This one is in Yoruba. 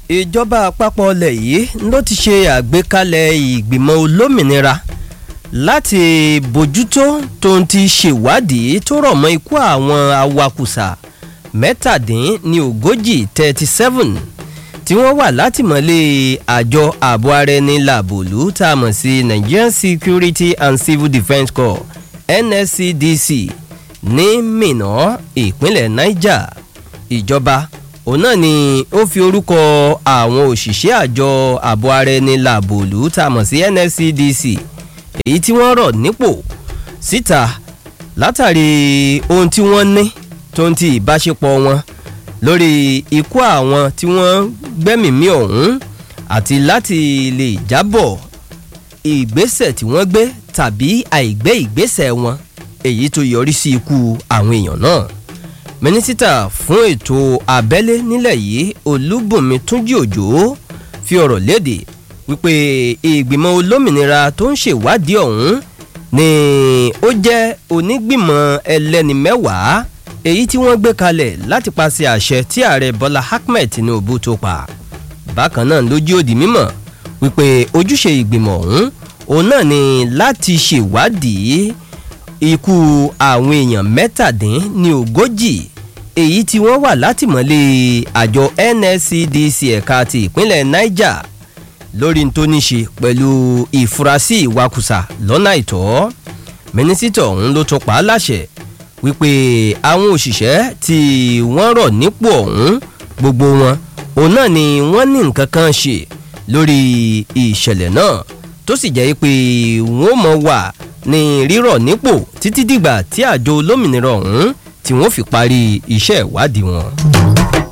ìjọba àpapọ̀ ilẹ̀ yìí ló ti ṣe àgbékalẹ̀ ìgbìmọ̀ olómìnira láti bójútó tó ń ti ṣèwádìí tó rọ̀ mọ́ ikú àwọn awakùsà mẹ́tàdín ní ogójì thirty seven tí wọ́n wà látìmọ́lé àjọ ààbò ara ẹni làbòlú tá a mọ̀ sí Nigerian Security and Civil Defence Corps NSCDC ní Minna ìpínlẹ̀ Niger ìjọba òun náà ni ó fi orúkọ àwọn òṣìṣẹ́ àjọ ààbò ara ẹni làbòlú tá a mọ̀ sí NSCDC èyí tí wọ́n rọ̀ nípò síta látàrí ohun tí wọ́n ní tó ń ti ìbáṣepọ̀ wọn lórí ikú àwọn tí wọ́n gbẹ́mìí ọ̀hún àti láti lè jábọ̀ ìgbésẹ̀ tí wọ́n gbé tàbí àìgbé ìgbésẹ̀ wọn èyí tó yọrí sí ikú àwọn èèyàn náà mínísítà fún ètò abẹ́lé nílẹ̀ yìí olúbùnmi túnjí òjò fi ọ̀rọ̀ léde wípé ìgbìmọ̀ olómìnira tó ń ṣèwádìí ọ̀hún ni ó jẹ́ onígbìmọ̀ ẹlẹ́ni mẹ́wàá èyí tí wọ́n gbé kalẹ̀ láti paṣẹ àṣẹ tí ààrẹ bọ́lá ahmed tinubu tó pa bákan náà lójú òdì mímọ̀ wípé ojúṣe ìgbìmọ̀ ọ̀hún òun náà ni láti ṣèwádìí ikú àwọn èèyàn mẹ́tàdín ní ogójì èyí tí wọ́n wà látìmọ́lé àjọ NSCDC ẹ̀ka ti ìpínlẹ̀ Niger lórí tó ní ṣe pẹ̀lú ìfurasí ìwakùsà lọ́nà àìtọ́ mínísítà ọ̀hún ló tún pa á láṣẹ wípé àwọn òṣìṣẹ́ tí wọ́n rọ̀ nípò ọ̀hún gbogbo wọn òun náà ni wọ́n ní nǹkan kan ṣe lórí ìṣẹ̀lẹ̀ náà tó sì jẹ́ pé wọ́n mọ̀ wà ní rírọ̀ nípò títí dìgbà tí àjọ olómìnira ọ̀hún tí wọ́n fi parí iṣẹ́ ìwádìí wọn.